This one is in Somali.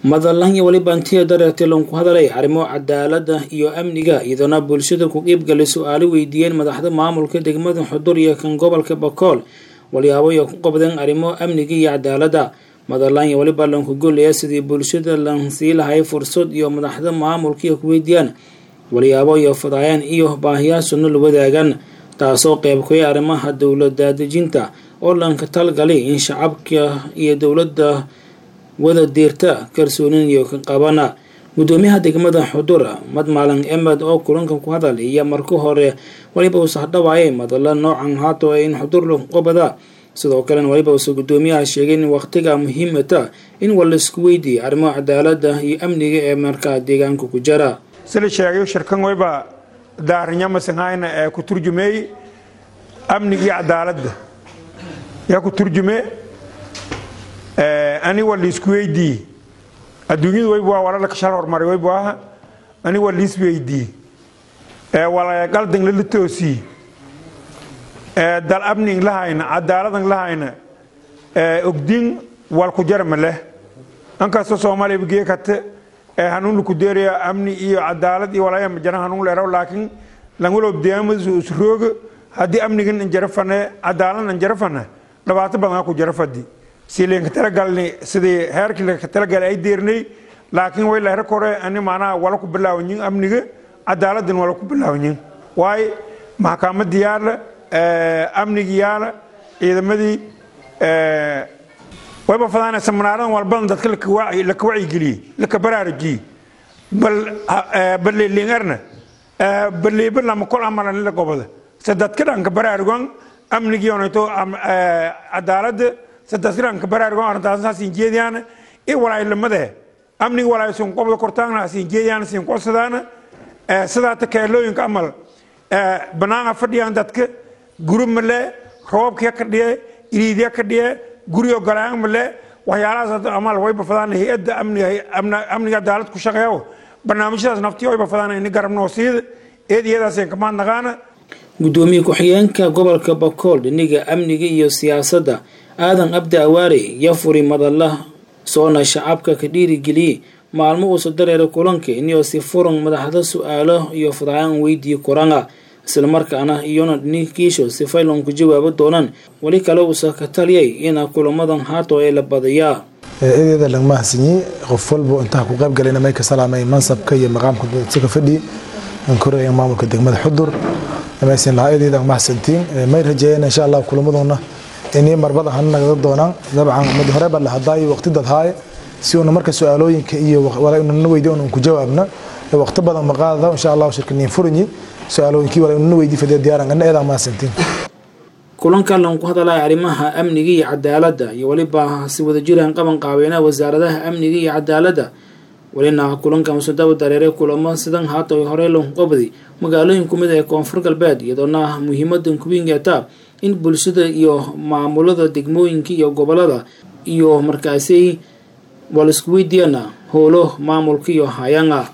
madalan iyo weliba intii dareertay lanku hadalay arrimo cadaalada iyo amniga iyadoona bulshada ku qiibgalay su-aalo weydiiyeen madaxda maamulka degmada xudur iyo kan gobolka bakool walyaabo ay ku qabdeen arrimo amniga iyo cadaalada madalan iyo weliba lanku golaya sidii bulshada lan sii lahay fursad iyo madaxda maamulka iyo ku weydiiyaan walyaabo iyo fadaayaan iyo baahiyaasuna la wadaagaan taasoo qeyb kuya arrimaha dowlada dejinta oo lanka talgalay in shacabka iyo dowladda wada diirta kalsoonin iyo ka qabana gudoomiyaha degmada xudur madmalan emed oo kulankan ku hadal iyo marka hore waliba uu sahdhawaayay madala noocan haato in xudur lagu qabada sidoo kalena waliba uuse gudoomiyaha sheegay in waqtiga muhiimata in walaisku weydiiya arrimaha cadaalada iyo amniga ee markaa deegaanka ku jira sila sheegayo shirkan wayba daarinyamasangayna ee ku turjumeey amniga iyo cadaaladda yaa ku turjume ani waa liisku weydii adduunyadu wayb waa walalka shal hormaray waybu aha ani waa liis weydii wala qaldan lala toosii dal amning lahayna cadaaladan lahayna ogdin wal ku jarma leh ankastoo soomaaliya bigee kate hanuun laku deeraya amni iyo cadaalad iyo walaya jana hanuun leeraw laakiin langwalob deemas usrooga haddii amnigan anjara fane cadaalad anjara fane dhibaato badan ku jara fadi si lenka talagalni sidii heerkii laka talagalay ay deernay laakiin way lehra kore ani macnaha wala ku bilaawanyin amniga cadaaladin wala ku bilaawanyin waayo maxkamadii yaala amnigii yaala ciidamadii wayba fadaanaysa manaaradan walbadan dadka laka wacyigeliyey laka baraarujiyey balleelingarna balleeba lama kol amalan la gobada se dadka dhanka baraarugan amnigii onayto cadaalada se dadka dhanka baraarugan arrintaasna siin jeediyaana i walaayilamade amnigi walaay siin qobda kortaana siin jeediyaana siin qosadaana sidaata keelooyinka amal banaanga fadhiyaan dadka guri male roobkii ka dhiye iriidya ka dhiye guriyo galaan male waxyaalahaas amal wayba fadaan hay-adda amniga cadaalad ku shaqeeyo barnaamijyadaas naftiyo wayba fadaan ini garabnoo siida eed iyadaaseen kamaad naqaana gudoomiye ku-xigeenka gobolka bakool dhiniga amniga iyo siyaasadda aadan abdi awaare iyo furi madala soona shacabka ka dhiirigeliyey maalmo uusa dareera kulanka iniyoo si furan madaxda su-aalo iyo fadaayaan weydii koranga islamarkaana iyona dhinikiisho si faylan ku jawaabo doonaan weli kale uusa ka taliyay ina kulamadan haato ee la badayaa eedeeda lagama hasanyi qof walba intaa ku qayb galayna may ka salaamay mansabka iyo maqaamka dadka fadhi aan koraya maamulka degmada xudur maysan lahaa eedeeda ma hasantiin may rajeeyeen insha allah kulamaduna inii marbada han nagada doonaan dabcan mid hore baa la hadaayo waqti dad haaye si uuna marka su-aalooyinka iyo walana weydiy un ku jawaabna waqti badan maqaada insha allah shirkaniin furanyi su-aalooyinkii walana weydii fadhiya diyaaran ana eedaa ma hasantiin kulankan lanku hadalaya arrimaha amniga iyo cadaaladda iyo weliba si wadajiraan qaban qaabeynaha wasaaradaha amniga iyo cadaaladda welina kulanka musadawa dareere kulamo sidan haata horey lanku qabday magaalooyin kumid ee koonfur galbeed iyadoona muhiimadan kuwingeeta in bulshada iyo maamulada degmooyinka iyo gobolada iyo markaasi wala isku weydiiyana howlo maamulka iyo hayanga